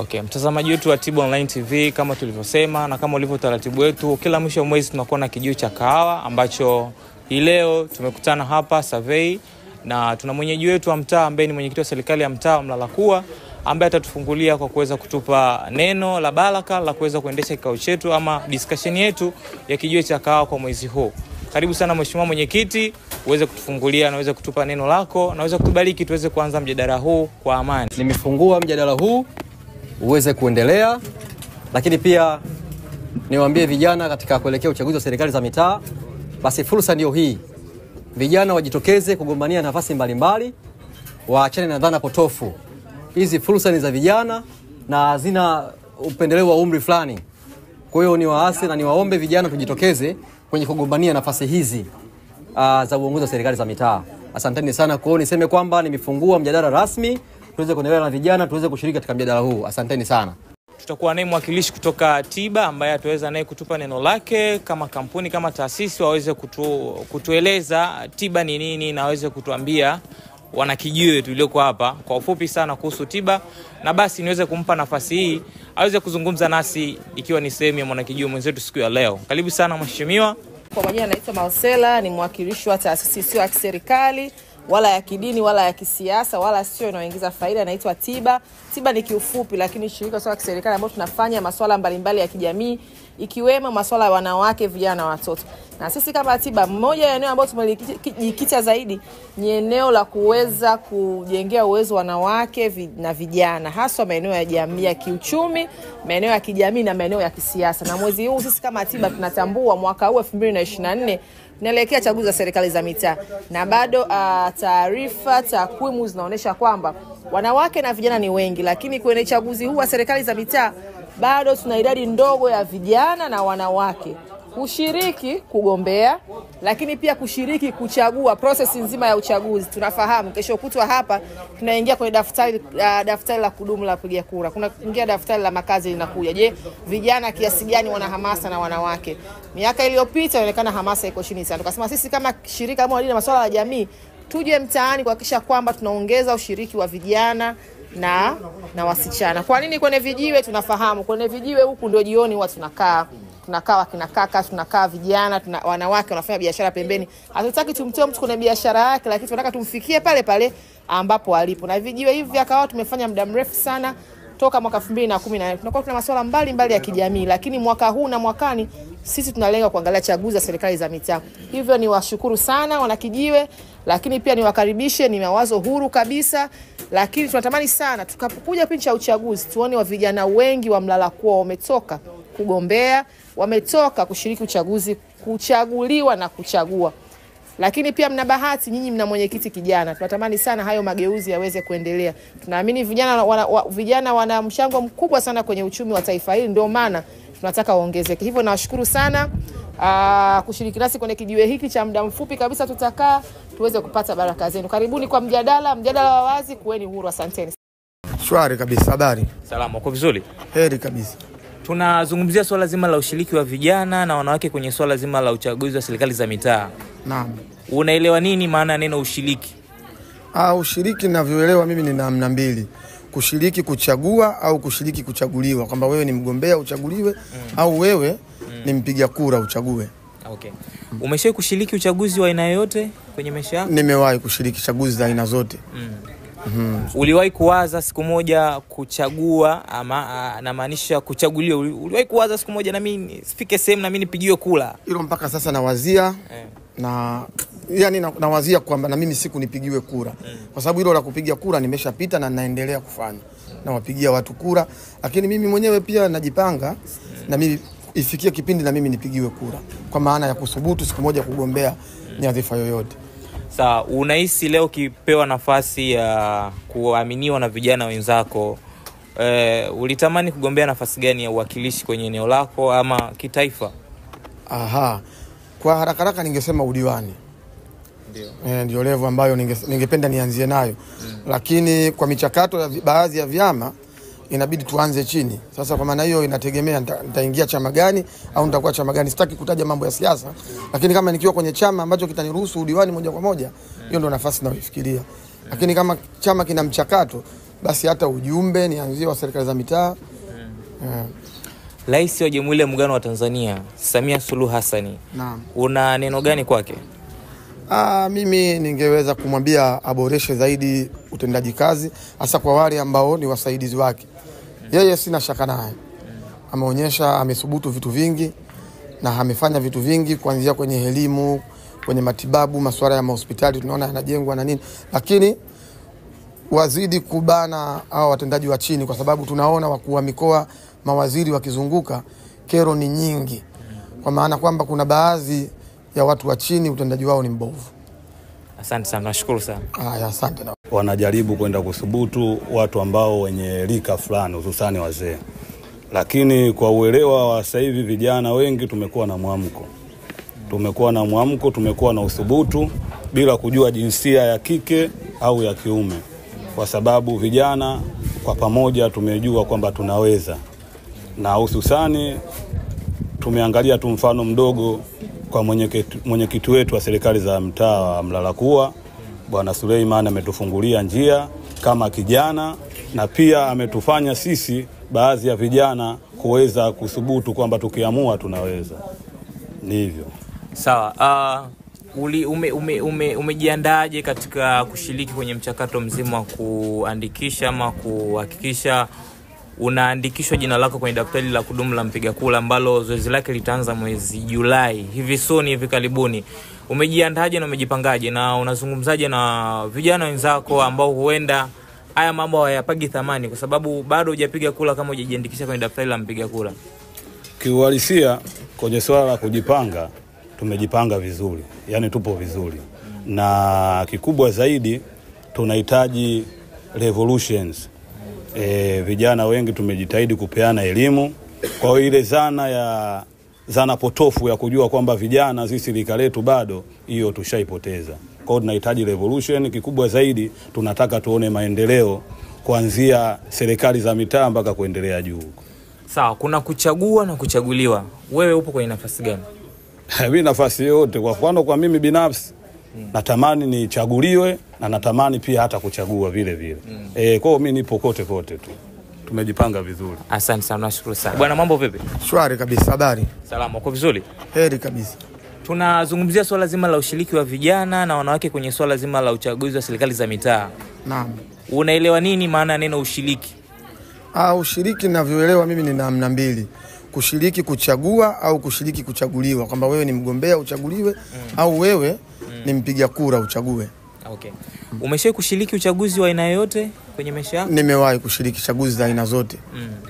Okay, mtazamaji wetu wa Tiba Online TV, kama tulivyosema na kama ulivyo utaratibu wetu, kila mwisho wa mwezi tunakuwa na kijiwe cha kahawa ambacho hii leo tumekutana hapa Survey na tuna mwenyeji wetu wa mtaa ambaye ni mwenyekiti wa serikali ya mtaa wa Mlalakuwa ambaye atatufungulia kwa kuweza kutupa neno la baraka la kuweza kuendesha kikao chetu ama discussion yetu ya kijiwe cha kahawa kwa mwezi huu. Karibu sana mheshimiwa mwenyekiti, uweze kutufungulia na uweze kutupa neno lako na uweze kutubariki tuweze kuanza mjadala huu kwa amani. Nimefungua mjadala huu uweze kuendelea, lakini pia niwaambie vijana katika kuelekea uchaguzi wa serikali za mitaa, basi fursa ndio hii, vijana wajitokeze kugombania nafasi mbalimbali, waachane na dhana potofu. Hizi fursa ni za vijana na hazina upendeleo wa umri fulani. Kwa hiyo niwaase na niwaombe vijana tujitokeze kwenye kugombania nafasi hizi uh, za uongozi wa serikali za mitaa. Asanteni sana. Kwa hiyo niseme kwamba nimefungua mjadala rasmi, tuweze kuendelea na vijana, tuweze kushiriki katika mjadala huu. Asanteni sana. tutakuwa naye mwakilishi kutoka Tiba ambaye ataweza naye kutupa neno lake kama kampuni kama taasisi waweze kutu, kutueleza Tiba ni nini na waweze kutuambia wanakijiwe tulioko hapa kwa ufupi sana kuhusu Tiba, na basi niweze kumpa nafasi hii aweze kuzungumza nasi ikiwa ni sehemu ya mwanakijiwe mwenzetu siku ya leo. Karibu sana mheshimiwa. Kwa majina naitwa Marcela, ni mwakilishi wa taasisi sio ya kiserikali wala ya kidini wala ya kisiasa wala sio inayoingiza faida, naitwa Tiba. Tiba ni kiufupi, lakini shirika sio la kiserikali ambalo tunafanya masuala mbalimbali ya kijamii ikiwemo masuala ya wanawake, vijana na watoto. Na sisi kama Tiba, moja ya eneo ambayo tumejikita zaidi ni eneo la kuweza kujengea uwezo wanawake vi- na vijana, haswa maeneo ya jamii ya kiuchumi, maeneo ya kijamii na maeneo ya kisiasa. Na mwezi huu sisi kama Tiba tunatambua mwaka huu 2024 tunaelekea chaguzi za serikali za mitaa, na bado uh, taarifa takwimu zinaonyesha kwamba wanawake na vijana ni wengi, lakini kwenye chaguzi huu wa serikali za mitaa bado tuna idadi ndogo ya vijana na wanawake kushiriki kugombea, lakini pia kushiriki kuchagua, proses nzima ya uchaguzi. Tunafahamu kesho kutwa hapa tunaingia kwenye daftari, uh, daftari la kudumu la kupiga kura, kuna kuingia daftari la makazi linakuja. Je, vijana kiasi gani wana hamasa na wanawake? Miaka iliyopita inaonekana hamasa iko chini sana, tukasema sisi kama shirika kama wadini na masuala ya jamii tuje mtaani kuhakikisha kwamba tunaongeza ushiriki wa vijana na na wasichana. Kwa nini kwenye vijiwe? Tunafahamu kwenye vijiwe huku ndio jioni huwa tunakaa tunakaa wakina kaka, tunakaa vijana, tuna, wanawake wanafanya biashara pembeni. Hatutaki tumtoe mtu kwenye biashara yake, lakini tunataka tumfikie pale pale ambapo alipo. Na vijiwe hivi vya kahawa tumefanya muda mrefu sana toka mwaka 2014 tunakuwa tuna masuala mbalimbali ya kijamii, lakini mwaka huu na mwakani sisi tunalenga kuangalia chaguzi za serikali za mitaa. Hivyo ni washukuru sana wanakijiwe, lakini pia niwakaribishe, ni mawazo huru kabisa, lakini tunatamani sana tukapokuja kipindi cha uchaguzi tuone wa vijana wengi wa Mlalakuwa wametoka kugombea, wametoka kushiriki uchaguzi, kuchaguliwa na kuchagua lakini pia mna bahati nyinyi, mna mwenyekiti kijana. Tunatamani sana hayo mageuzi yaweze kuendelea. Tunaamini vijana wana, wa, vijana wana mchango mkubwa sana kwenye uchumi wa taifa hili, ndio maana tunataka waongezeke. Hivyo nawashukuru sana aa, kushiriki nasi kwenye kijiwe hiki cha muda mfupi kabisa, tutakaa tuweze kupata baraka zenu. Karibuni kwa mjadala, mjadala wa wazi, kuweni huru. Asanteni. Shwari kabisa, habari Salama, uko vizuri? heri kabisa. Tunazungumzia swala zima la ushiriki wa vijana na wanawake kwenye swala zima la uchaguzi wa serikali za mitaa. Naam. Unaelewa nini maana ya neno ushiriki? Ah, ushiriki ninavyoelewa mimi ni namna mbili, kushiriki kuchagua au kushiriki kuchaguliwa, kwamba wewe ni mgombea uchaguliwe au wewe ni mpiga kura uchague. Okay. Umeshawahi kushiriki uchaguzi wa aina yoyote kwenye maisha yako? Nimewahi kushiriki chaguzi za aina zote. Uliwahi kuwaza siku moja kuchagua ama a, namaanisha kuchaguliwa? Uli- Uliwahi kuwaza siku moja nami sifike sehemu nami nipigiwe kula? Hilo mpaka sasa nawazia Eh. na yani na- nawazia kwamba na mimi siku nipigiwe kura kwa sababu hilo la kupiga kura nimeshapita na naendelea kufanya nawapigia watu kura, lakini mimi mwenyewe pia najipanga na mimi ifikie kipindi na mimi nipigiwe kura kwa maana ya kuthubutu siku moja kugombea nyadhifa yoyote. Sawa, unahisi leo ukipewa nafasi ya kuaminiwa na vijana wenzako eh, ulitamani kugombea nafasi gani ya uwakilishi kwenye eneo lako ama kitaifa? Aha, kwa haraka haraka ningesema udiwani Eh, ndio level ambayo ninge- ningependa nianzie nayo lakini kwa michakato ya vi- baadhi ya vyama inabidi tuanze chini. Sasa kwa maana hiyo inategemea nita- nitaingia chama gani au nitakuwa chama gani. Sitaki kutaja mambo ya siasa, lakini kama nikiwa kwenye chama ambacho kitaniruhusu udiwani moja kwa moja, hiyo ndo nafasi nayoifikiria. Lakini kama chama kina mchakato, basi hata ujumbe nianzie wa serikali za mitaa Eh, Rais wa Jamhuri ya Muungano wa Tanzania Samia Suluhu Hassani, naam. una neno gani kwake? Ah, mimi ningeweza kumwambia aboreshe zaidi utendaji kazi hasa kwa wale ambao ni wasaidizi wake. Yeye sina shaka naye, ameonyesha amethubutu vitu vingi na amefanya vitu vingi kuanzia kwenye elimu, kwenye matibabu, masuala ya mahospitali tunaona yanajengwa na nini, lakini wazidi kubana hao watendaji wa chini, kwa sababu tunaona wakuu wa mikoa, mawaziri wakizunguka, kero ni nyingi, kwa maana kwamba kuna baadhi ya watu wa chini utendaji wao ni mbovu. Asante sana, nashukuru sana. Haya, asante. na- wanajaribu kwenda kuthubutu watu ambao wenye rika fulani hususani wazee, lakini kwa uelewa wa sasa hivi vijana wengi tumekuwa na mwamko, tumekuwa na mwamko, tumekuwa na uthubutu bila kujua jinsia ya kike au ya kiume, kwa sababu vijana kwa pamoja tumejua kwamba tunaweza, na hususani tumeangalia tu mfano mdogo kwa mwenyekiti mwenyekiti wetu wa serikali za mtaa wa Mlalakuwa Bwana Suleiman ametufungulia njia kama kijana na pia ametufanya sisi baadhi ya vijana kuweza kuthubutu kwamba tukiamua tunaweza. Ni hivyo. Sawa. Uh, uli, ume, ume, ume, umejiandaaje katika kushiriki kwenye mchakato mzima wa kuandikisha ama kuhakikisha unaandikishwa jina lako kwenye daftari la kudumu la mpiga kura ambalo zoezi lake litaanza mwezi Julai hivi soni hivi karibuni. Umejiandaje na umejipangaje na unazungumzaje na vijana wenzako ambao huenda haya mambo hayapagi thamani kwa sababu bado hujapiga kura kama hujajiandikisha kwenye daftari la mpiga kura? Kiuhalisia kwenye swala la kujipanga, tumejipanga vizuri, yaani tupo vizuri, na kikubwa zaidi tunahitaji revolutions. E, vijana wengi tumejitahidi kupeana elimu. Kwa hiyo ile zana ya zana potofu ya kujua kwamba vijana sisi rika letu bado, hiyo tushaipoteza. Kwa hiyo tunahitaji revolution. Kikubwa zaidi tunataka tuone maendeleo kuanzia serikali za mitaa mpaka kuendelea juu huko. Sawa, kuna kuchagua na kuchaguliwa. Wewe upo kwenye nafasi gani? mi nafasi yoyote. Kwa mfano kwa mimi binafsi natamani nichaguliwe na natamani pia hata kuchagua vile vile mm. E, kwao mi nipo kote kote tu, tumejipanga vizuri. Asante sana, nashukuru sana bwana. Mambo vipi? Shwari kabisa, habari Salama, uko vizuri? heri kabisa. Tunazungumzia swala zima la ushiriki wa vijana na wanawake kwenye swala zima la uchaguzi wa serikali za mitaa. Naam. Unaelewa nini maana ya neno ushiriki? Ah, ushiriki ninavyoelewa mimi ni namna mbili, kushiriki kuchagua au kushiriki kuchaguliwa, kwamba wewe ni mgombea uchaguliwe au wewe ni mpiga kura uchague. Okay. Umeshawahi kushiriki uchaguzi wa aina yoyote kwenye maisha yako? Nimewahi kushiriki chaguzi za aina zote.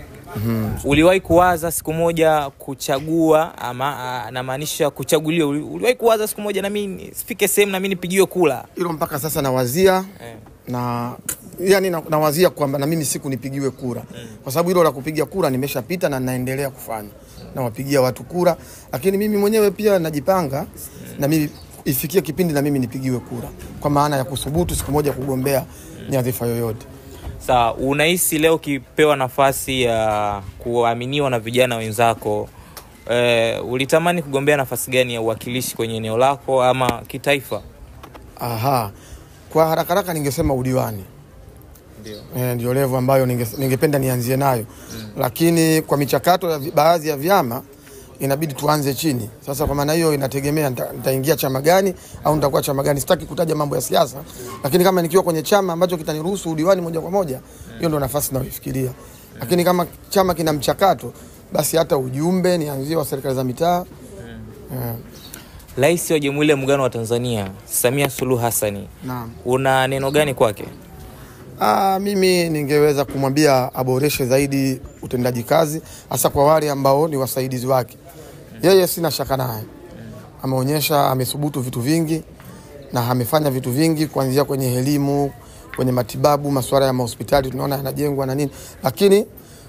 Uliwahi kuwaza siku moja kuchagua ama a, namaanisha kuchaguliwa? Uli- Uliwahi kuwaza siku moja na mimi sifike sehemu na mimi nipigiwe kula? Hilo mpaka sasa nawazia Eh. na yani na- nawazia kwamba na mimi siku nipigiwe kura kwa sababu hilo la kupiga kura nimeshapita na naendelea kufanya nawapigia watu kura, lakini mimi mwenyewe pia najipanga na mimi ifikie kipindi na mimi nipigiwe kura, kwa maana ya kuthubutu siku moja kugombea nyadhifa yoyote. Sawa, unahisi leo ukipewa nafasi ya kuaminiwa na vijana wenzako eh, ulitamani kugombea nafasi gani ya uwakilishi kwenye eneo lako ama kitaifa? Aha, kwa haraka haraka ningesema udiwani Eh, ndio level ambayo ninge- ningependa nianzie nayo lakini kwa michakato ya vi- baadhi ya vyama inabidi tuanze chini. Sasa kwa maana hiyo inategemea nita- nitaingia chama gani au nitakuwa chama gani. Sitaki kutaja mambo ya siasa, lakini kama nikiwa kwenye chama ambacho kitaniruhusu udiwani moja kwa moja, hiyo ndo nafasi nayoifikiria. Lakini kama chama kina mchakato, basi hata ujumbe nianzie wa serikali za mitaa Eh, Rais wa Jamhuri ya Muungano wa Tanzania Samia Suluhu Hassani, naam. una neno gani kwake? Ah, mimi ningeweza kumwambia aboreshe zaidi utendaji kazi hasa kwa wale ambao ni wasaidizi wake. Yeye sina shaka naye, ameonyesha amethubutu vitu vingi na amefanya vitu vingi kuanzia kwenye elimu, kwenye matibabu, masuala ya mahospitali tunaona yanajengwa na nini, lakini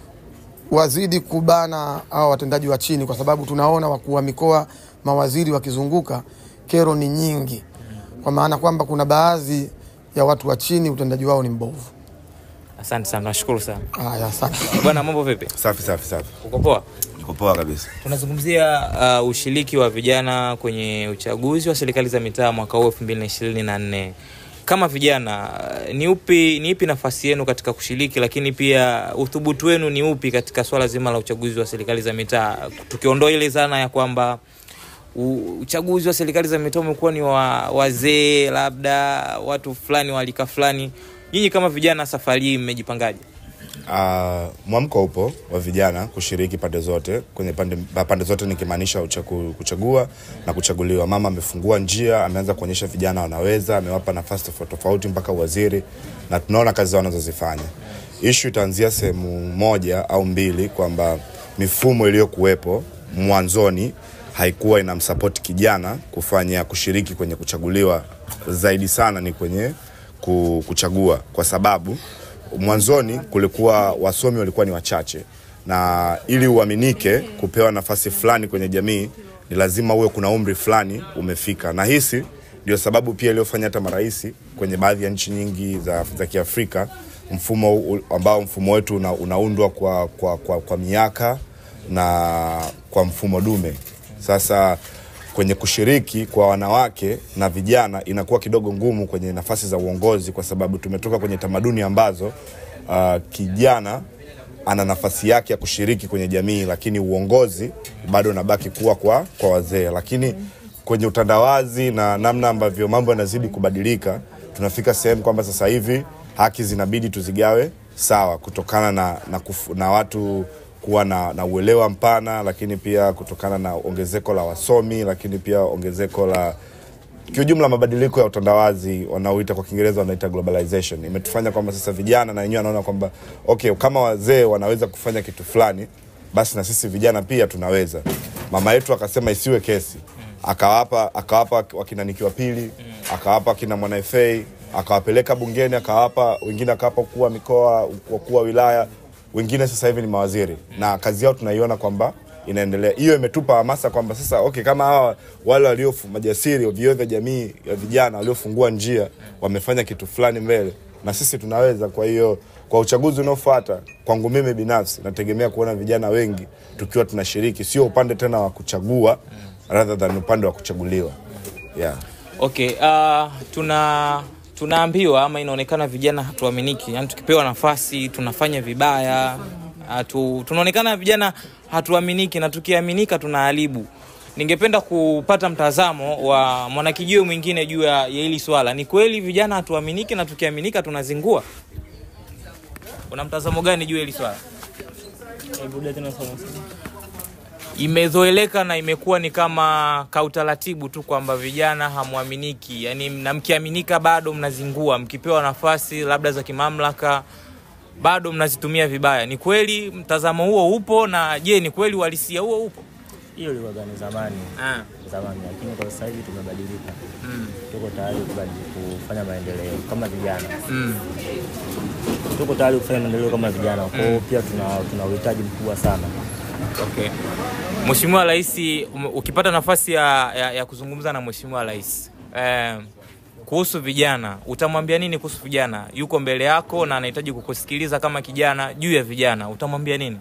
wazidi kubana hao watendaji wa chini, kwa sababu tunaona wakuu wa mikoa, mawaziri wakizunguka, kero ni nyingi, kwa maana kwamba kuna baadhi ya watu wa chini utendaji wao ni mbovu. Asante sana, nashukuru sana Haya, asante. bwana. Mambo vipi? Safi safi safi, Uko poa? uko poa kabisa. Tunazungumzia uh, ushiriki wa vijana kwenye uchaguzi wa serikali za mitaa mwaka huu 2024. kama vijana ni upi ni ipi nafasi yenu katika kushiriki, lakini pia uthubutu wenu ni upi katika swala zima la uchaguzi wa serikali za mitaa, tukiondoa ile dhana ya kwamba u- uchaguzi wa serikali za mitaa umekuwa ni wa wazee, labda watu fulani wa rika fulani. Nyinyi kama vijana, safari hii mmejipangaje? Uh, mwamko upo wa vijana kushiriki pande zote kwenye pande, pande zote nikimaanisha uchagu, kuchagua na kuchaguliwa. Mama amefungua njia, ameanza kuonyesha vijana wanaweza, amewapa nafasi tofauti tofauti mpaka uwaziri, na tunaona kazi zao wanazozifanya. Ishu itaanzia sehemu moja au mbili, kwamba mifumo iliyokuwepo mwanzoni haikuwa inamsapoti kijana kufanya kushiriki kwenye kuchaguliwa, zaidi sana ni kwenye ku- kuchagua, kwa sababu mwanzoni kulikuwa wasomi walikuwa ni wachache, na ili uaminike kupewa nafasi fulani kwenye jamii ni lazima uwe kuna umri fulani umefika, na hisi ndio sababu pia iliyofanya hata marais kwenye baadhi ya nchi nyingi za, za Kiafrika mfumo u- ambao mfumo wetu una, unaundwa kwa, kwa, kwa, kwa miaka na kwa mfumo dume. Sasa kwenye kushiriki kwa wanawake na vijana inakuwa kidogo ngumu kwenye nafasi za uongozi, kwa sababu tumetoka kwenye tamaduni ambazo uh, kijana ana nafasi yake ya kushiriki kwenye jamii, lakini uongozi bado unabaki kuwa kwa, kwa wazee. Lakini kwenye utandawazi na namna ambavyo mambo yanazidi kubadilika, tunafika sehemu kwamba sasa hivi haki zinabidi tuzigawe sawa, kutokana na, na, kufu, na watu kuwa na, na uelewa mpana, lakini pia kutokana na ongezeko la wasomi, lakini pia ongezeko la kiujumla mabadiliko ya utandawazi wanaoita kwa Kiingereza wanaita globalization imetufanya kwamba sasa vijana na wenyewe wanaona kwamba okay, kama wazee wanaweza kufanya kitu fulani, basi na sisi vijana pia tunaweza. Mama yetu akasema isiwe kesi, akawapa akawapa wakina Niki wa pili, akawapa wakina Mwana FA, akawapeleka bungeni, akawapa wengine, akawapa ukuu wa mikoa, wakuu wa wilaya, wengine sasa hivi ni mawaziri, na kazi yao tunaiona kwamba inaendelea. Hiyo imetupa hamasa kwamba sasa okay, kama hawa wale walio majasiri vioo vya jamii ya vijana waliofungua njia wamefanya kitu fulani mbele, na sisi tunaweza. Kwa hiyo kwa uchaguzi unaofuata, kwangu mimi binafsi nategemea kuona vijana wengi tukiwa tunashiriki, sio upande tena wa kuchagua rather than upande wa kuchaguliwa yeah. Okay, uh, tuna tunaambiwa ama inaonekana vijana hatuaminiki, yani tukipewa nafasi tunafanya vibaya hatu, tunaonekana vijana hatuaminiki na tukiaminika tunaharibu. Ningependa kupata mtazamo wa mwanakijio mwingine juu ya ya hili swala. Ni kweli vijana hatuaminiki na tukiaminika tunazingua? Una mtazamo gani juu ya hili swala? imezoeleka na imekuwa ni kama kautaratibu tu kwamba vijana hamwaminiki, yani na mkiaminika bado mnazingua, mkipewa nafasi labda za kimamlaka bado mnazitumia vibaya. Ni kweli mtazamo huo upo, na je, ni kweli uhalisia huo upo? hiyo ilikuwa ni zamani Ah, zamani, lakini kwa sasa hivi tumebadilika, mm, tuko tayari kubadili- kufanya maendeleo kama vijana, mm. tuko tayari kufanya maendeleo kama vijana. Kwa hiyo pia tuna tuna uhitaji mkubwa sana. Okay. Mheshimiwa Rais, um- ukipata nafasi ya, ya, ya kuzungumza na Mheshimiwa Rais eh, kuhusu vijana, utamwambia nini kuhusu vijana? Yuko mbele yako na anahitaji kukusikiliza kama kijana juu ya vijana, utamwambia nini?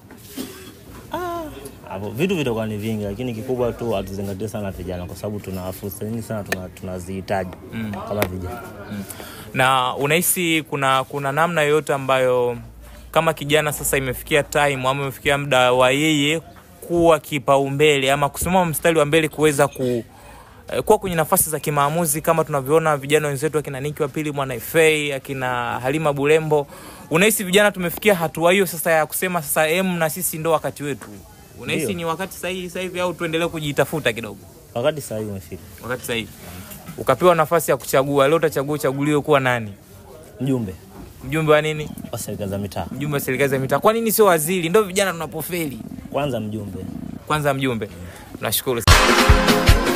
Hapo vitu vitakuwa ni vingi, lakini kikubwa tu hatuzingatie sana vijana, kwa sababu tuna fursa nyingi sana tuna- tunazihitaji kama vijana. na unahisi kuna kuna namna yoyote ambayo kama kijana sasa imefikia time ama imefikia muda wa yeye kuwa kipaumbele ama kusimama mstari wa mbele kuweza ku eh, kuwa kwenye nafasi za kimaamuzi kama tunavyoona vijana wenzetu akina Niki wa pili mwana FA akina Halima Bulembo. Unahisi vijana tumefikia hatua hiyo sasa ya kusema sasa em, na sisi ndo wakati wetu? Unahisi Ndio. ni wakati sahihi sasa hivi au tuendelee kujitafuta kidogo? Wakati sasa hivi umefika, Wakati sahihi. Ukapewa nafasi ya kuchagua, leo utachagua uchaguliwe kuwa nani? mjumbe Mjumbe wa nini? wa serikali za mitaa, mjumbe wa serikali za mitaa. Kwa nini sio waziri? Ndo vijana tunapofeli. kwanza mjumbe Kwanza mjumbe. Nashukuru.